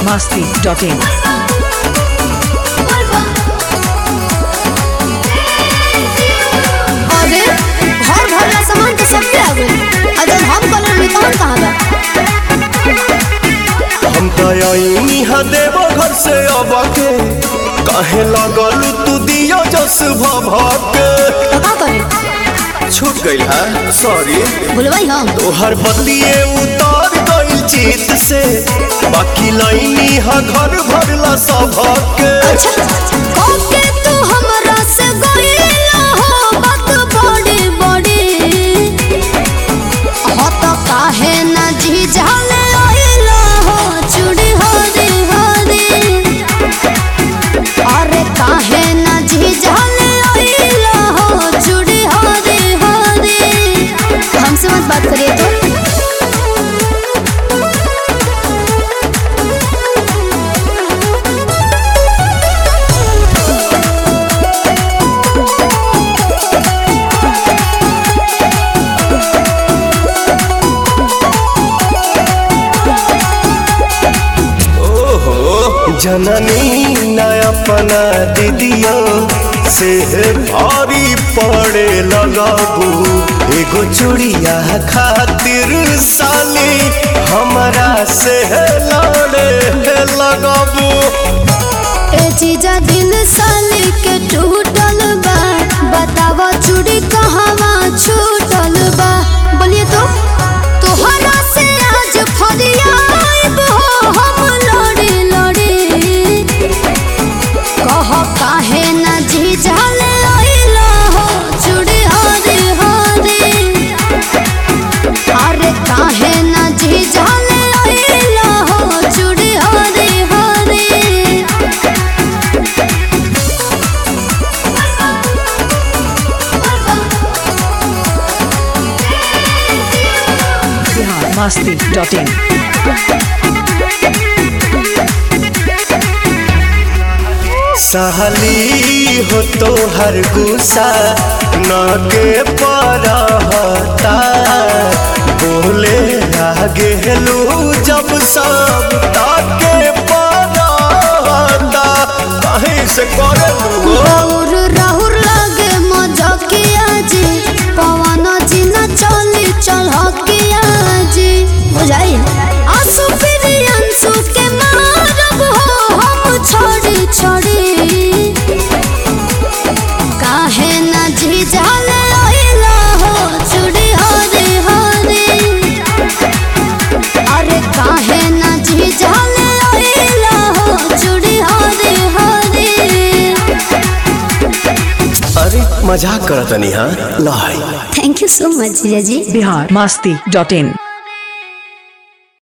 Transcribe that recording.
masti.in. अरे घर भरला सामान तो सबके आ गइल आ जब हम कलर में तहन कहाँ बा हम तयनी हा देव घर से अब के कहे लगल तू दियो जस भभके तो का करे छूट गइल हा सॉरी भूलवाई हम तोहर बतिए उतार गइल चित से बाकी लाइनी हा घर भरला सबके अच्छा ओके तू हमरा से गइला हो बात बड़ी बड़ी हो तो काहे ना झिझाले आइला हो चूड़ी हो रे हो रे अरे काहे ना झिझाले आइला हो चूड़ी हो रे हो रे हमसे मत बात करिए तो ओहो जननी न अपना दीदियो से भारी पड़े लगाबू एगो चूड़िया खातिर साली हमरा से लड़े लगाबू ए जीजा दिल साली के टूटल बा बतावा चूड़ी कहवा छूटल बा बोलिए तो तोहरा से आज फरियाब हो हम लड़ी लड़ी कह काहे ना जीजा ले आइला हो चूड़ी हरी हरी अरे काहे ना जीजा ले आइला हो चूड़ी हरी हरी Bihar masti.in. सहली हो तो हर गुस्सा न के परहता बोले आगे लू जब सब ताके परहता कहीं से करे लू राहुर राहुर लागे मजकिया जी पवन जी न चली चलकिया जी बुझाई आंसू फिर अंसू के मारब हो हम छोड़ी छोड़ी काहे न झिझाले आइला हो चूड़ी हरी हरी अरे काहे न झिझाले आइला हो चूड़ी हरी हरी अरे मजाक करतनी हाँ लाई थैंक यू सो मच जीजा जी Bihar masti.in.